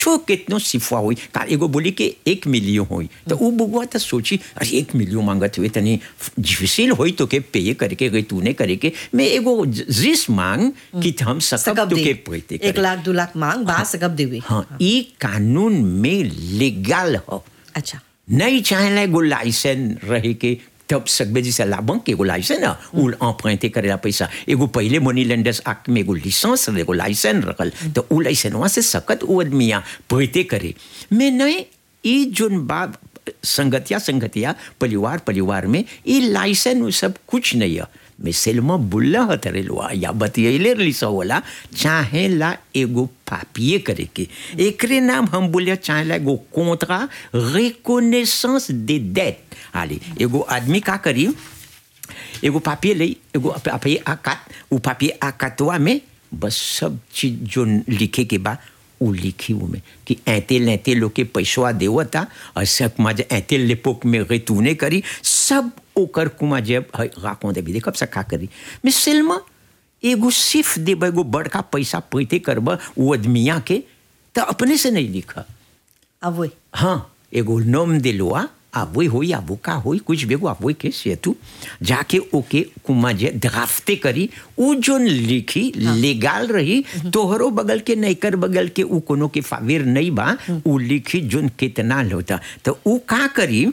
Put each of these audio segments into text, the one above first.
छो कितनो सिफा हुई का एगो बोली कि एक मिलियन हुई तो वो बुआ तो सोची अरे एक मिलियन मांगत हुए तनी डिफिसिल हुई तो के पे करके गई तूने करे के मैं एगो जिस मांग कि हम सकब सकब तो दे के पैते एक लाख दो लाख मांग बा सकब देवे हाँ ये कानून में लीगल हो अच्छा नहीं चाहे एगो लाइसेंस रहे के तब सकबे जैसे लाभं के एगो लाइसेंस ना उ emprunté करेला पैसा एगो पहले मनी लेंडर्स एक्ट में एगो लिसेंस रहे एगो लाइसेंस रखल तो उ लाइसेंसवा से सकत उ आदमिया पैते करे मैं नहीं ई जोन बात संगतिया संगतिया परिवार परिवार में ई लाइसेंस उ सब कुछ नहीं है मैं सेलमा बुल्ला हतरे लोआ या बतियले लिसा होला चाहे ला एगो पापिए करे के एकरे नाम हम बोलिया चाहे ला एगो कोंत्रा रिकोनेसेंस दे डेट आली एगो आदमी का करी एगो पापिए ले एगो पापिए आकात उ पापिए आकातवा में बस सब चीज जो लिखे के बा उ लिखी में कि ऐते लेते लोग के पैसवा देवता और सब मज ऐते लेपोक में गई तूने करी सब ओकर कुमा जब राकों दे भी देखब सका करी मैं सिल्मा एगो सिर्फ देब एगो बड़का पैसा पैते करब वो आदमिया के तो अपने से नहीं लिखा अब वही हाँ एगो नोम दिलवा आवई होई आबू का होई कुछ बेगो आवई के सेतु जाके ओके कुमा जे ड्राफ्टे करी उ जोन लिखी लीगल रही तोहरो बगल के नैकर बगल के उ कोनो के फावेर नहीं बा उ लिखी जोन कितना होता तो उ का करी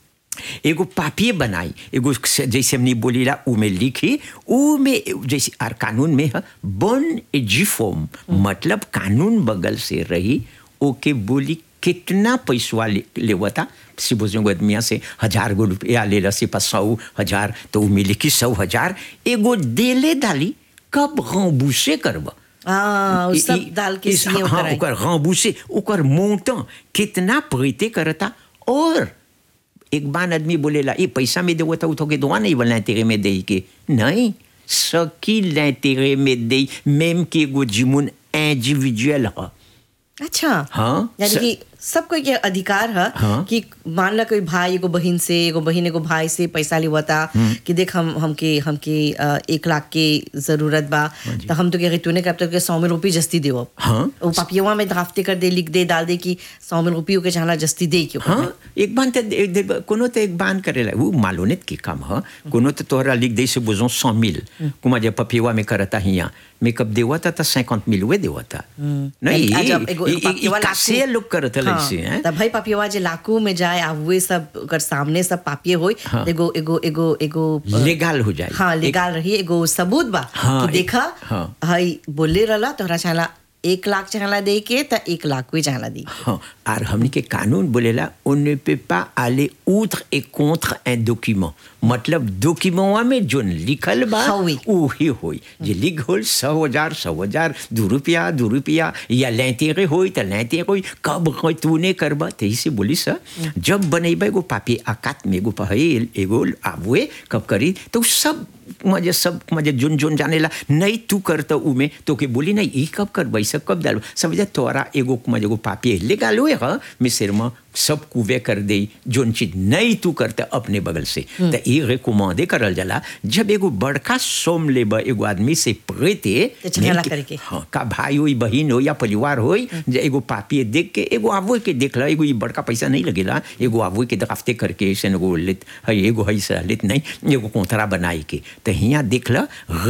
एगो पापिए बनाई एगो जैसे हमने बोलीला उ में लिखी उ में जैसे आर कानून में है बन एजिफोम मतलब कानून बगल से रही ओके बोली कितना पैसवा ले, लेवता सिबोजों आदमिया से हजार गो रुपया ले से पास सौ हजार तो उ में लिखी सौ हजार एगो देले डाली कब गौबूसे करब हाँ उ सब डाल के इस- सीए हाँ, कराई। ओकर गौबूसे ओकर मोंटा कितना प्रीते करता और एक बार आदमी बोलेला ये पैसा में देवो तो तो के दुआ नहीं बोलना तेरे में दे के नहीं सकी तेरे में दे मेम के एगो जिमुन इंडिविजुअल है अच्छा हाँ, यानी स- कि सबको ये अधिकार है हाँ। कि मान ला कोई भाई एगो बहन से एगो बहन एगो भाई से पैसा लेवता कि देख हम हमके हमके अ, एक लाख के जरूरत बा तो हम तो क्या तूने कब तक सौ में रुपये जस्ती देव हाँ। वो पापियवा में ड्राफ्टे कर दे लिख दे डाल दे कि सौ में रुपये के चाहना जस्ती दे क्यों हाँ एक बार तो दे- दे- कोनो तो एक बान करेला वो मालूनेत के काम है कोनो तो तोहरा लिख दे से बुझो सौ मिल कुमा जब पपिवा में करता हिया मैं कब देवा था तो सैकंत मिल हुए देवा था नहीं आ, जब एगो- ई- एगो ई- ई पापियवा कासे लाखू- लोग करता हाँ, ऐसे हैं तब भाई पापियवा जे लाकू में जाए आ हुए सब अगर सामने सब पापिये होई हाँ। एगो एगो एगो एगो अ, लेगाल हो जाए हाँ एक- लेगाल रही एगो सबूत बा हाँ, कि एक- देखा हाँ। हई बोले रहला तोहरा चाहला एक लाख चाहला दे के त एक लाख कोई चाहला दी हाँ और हमने के कानून बोलेला on ne peut pas aller outre et contre un document मतलब डॉक्यूमेंटवा में जोन लिखल बा हवी। वही होई जे लिख होल सौ हजार सौ हजार दू रुपया दू रुपया या लैतेरे होई तो लैतेरे होई कब कोई तूने करबा तही से बोली सा जब बनेबा एगो पापी आकात में एगो पहल एगो आबुए कब करी तो सब मजे सब मजे जुन जुन जानेला नहीं तू करता उमे तो के बोली नहीं ई कब कर बैसा कब डालो समझे तोरा एगो मजे एगो पापी ले गालो है मिसर में सब कुवे कर दे जोन चीज नहीं तू करता अपने बगल से तो ई रिकमेंडे करल जाला जब एगो बड़का सोम लेबा एगो आदमी से प्रेते तो झगड़ा नेम के- करके। हाँ का भाई होई बहन हो या परिवार होई जे एगो पापी देख के एगो आवो के देख ला एगो ई बड़का पैसा नहीं लगेला एगो आवो के दराफ्ते करके ऐसे एगो लेत है एगो है से लेत नहीं एगो कोंतरा बनाई के तो हिया देख ला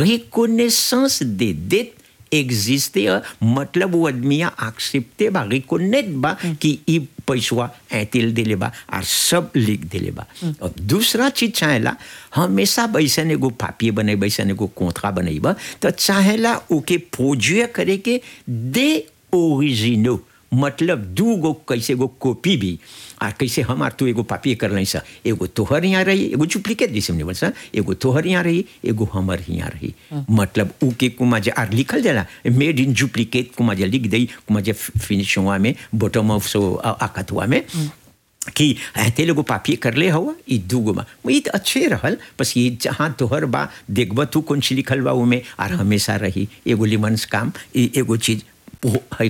रिकोनेसेंस दे देत एग्जिस्टे मतलब वो आदमिया एक्सेप्टे बा रिकोनेट बा कि ई पैसवा ऐतिल दिले बा और सब लिख दिले बा और दूसरा चीज चाहेला हमेशा बैसन एगो पापिए बने बैसन एगो कोंथरा बनेबा तो चाहेला ओके प्रोज्यूर करे के दे ओरिजिनो मतलब दू गो कैसे गो कॉपी भी आ कैसे हम आर तू एगो पापी कर लाई सा एगो तोहर यहाँ रही एगो डुप्लीकेट जैसे हमने बोल सा एगो तोहर यहाँ रही एगो हमर यहाँ रही मतलब ऊ के कुमा जे आर लिखल जाला मेड इन डुप्लीकेट कुमा जे लिख दई कुमा जे फिनिश हुआ में बॉटम ऑफ सो आकत हुआ में कि ऐते लोगो पापी कर ले हवा ई दूगो बा ई तो अच्छे रहल बस ये जहाँ तोहर बा देखब तू कौन सी लिखल बा उमे और हमेशा रही एगो लिमन्स काम ई एगो चीज है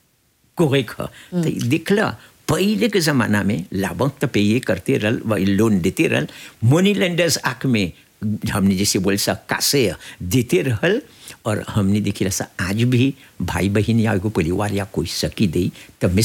कोरेक ह तो ई दिखला पहले के ज़माना में लाभक तो पे ये करते रहल वही लोन देते रहल मनी लेंडर्स आँख में हमने जैसे बोल सा कासे देते रहल और हमने देखी सा आज भी भाई बहन या एगो परिवार या कोई सकी दई तब में